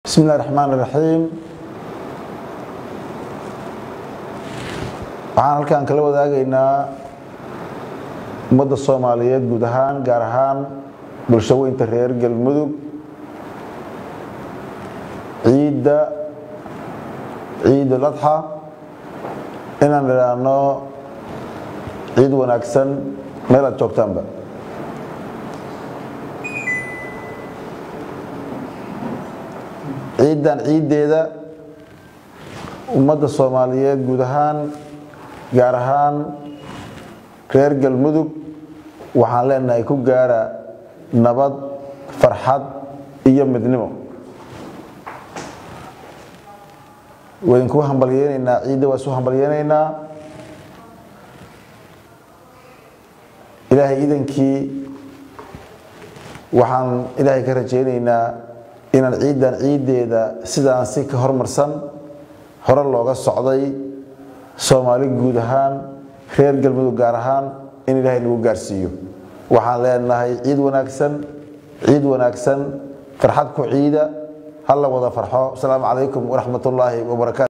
bismi illahi raxmaan iraxiim waxaan halkaan kala wadaagaynaa ummadda soomaaliyeed guud ahaan gaar ahaan bulshaweynta reer galmudug ciidda ciid uladxa inaan idhaahno ciid wanaagsan meel aad joogtaanba ciiddan ciiddeeda ummadda soomaaliyeed guud ahaan gaar ahaan reer galmudug waxaan leenahay ku gaara nabad farxad iyo midnimo waydinku hambalyeynaynaa ciidda waa isu hambalyeynaynaa ilaahay idankii waxaan ilaahay ka rajaynaynaa inaan ciiddan ciiddeeda sidaan si ka hormarsan hore looga socday soomaali guud ahaan reer galmudug gaar ahaan in ilaahay nagu gaarsiiyo waxaan leenahay ciid wanaagsan ciid wanaagsan farxad ku ciida hala wada farxo asalaamu calaykum waraxmat ullaahi wabarakaatu